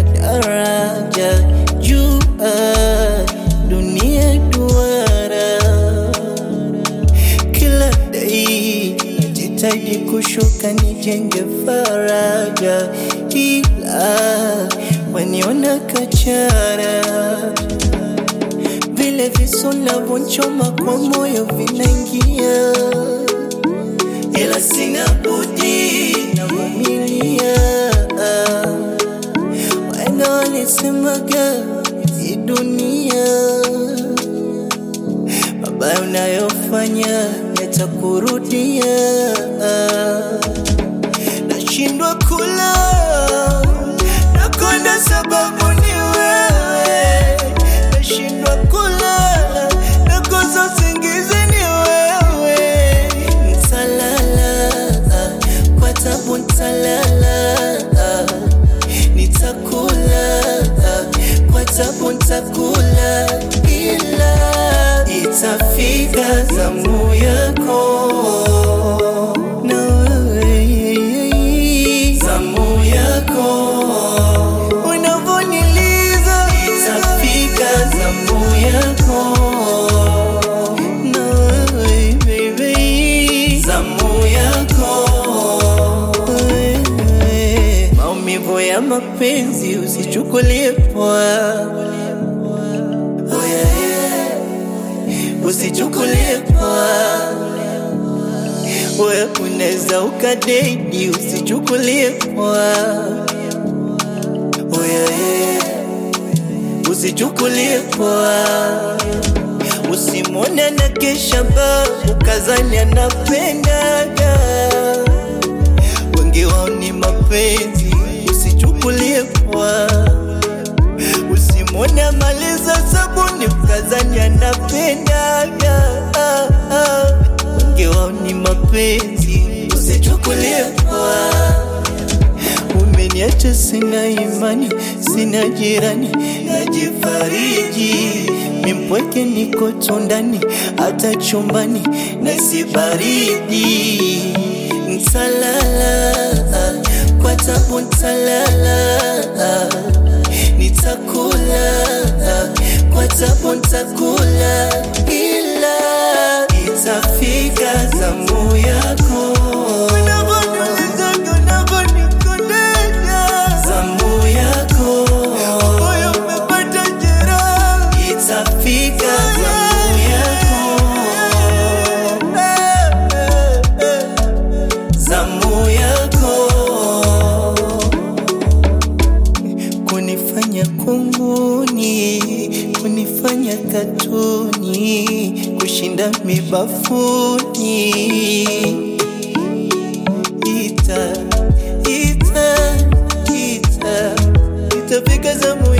daraja juu, dunia duara kila dai najitahidi kushuka nijenge faraja, ila waniona kachara vile visu navyonchoma kwa moyo vinaingia, ila sina budi navumilia. Wahenga walisemaga hii dunia mabaya unayofanya yatakurudia. Nashindwa kula nakonda sababu ni wewe, nashindwa kulala nakosa usingizi ni wewe. Nitalala kwa tabu, nitalala nitakula kwa tabu, nitakula ila itafika zamu yako na wewe zamu yako unavyoniliza itafika zamu yako na wewe baby zamu yako wewe. maumivu ya mapenzi usichukulie poa oh yeah, yeah usichukulie poa. Wewe unaweza ukadedi, usichukulie poa. Oh yeah, yeah. Usichukulie poa, usimwone na kesha ba ukazani anapendaga, wengi wao ni mapenzi, usichukulie poa usimwone amaliza sabuni mkazani anapendaga ah, ah. wengi wao ni mapenzi usichukulie poa umeniacha sina imani sina jirani najifariji mimpweke niko tundani hata chumbani naisi baridi ntalala kwa tabu ntalala nitakula kwa tabu nitakula, ila itafika zamu yako Unavyoniulizaga, unavyonikodesha. Zamu yako moyo umepata jeraha, itafika zamu yako zamu yako kunifanya kunguni, kunifanya katuni, kushinda mibafuni. Ita, ita, ita, itafika zamu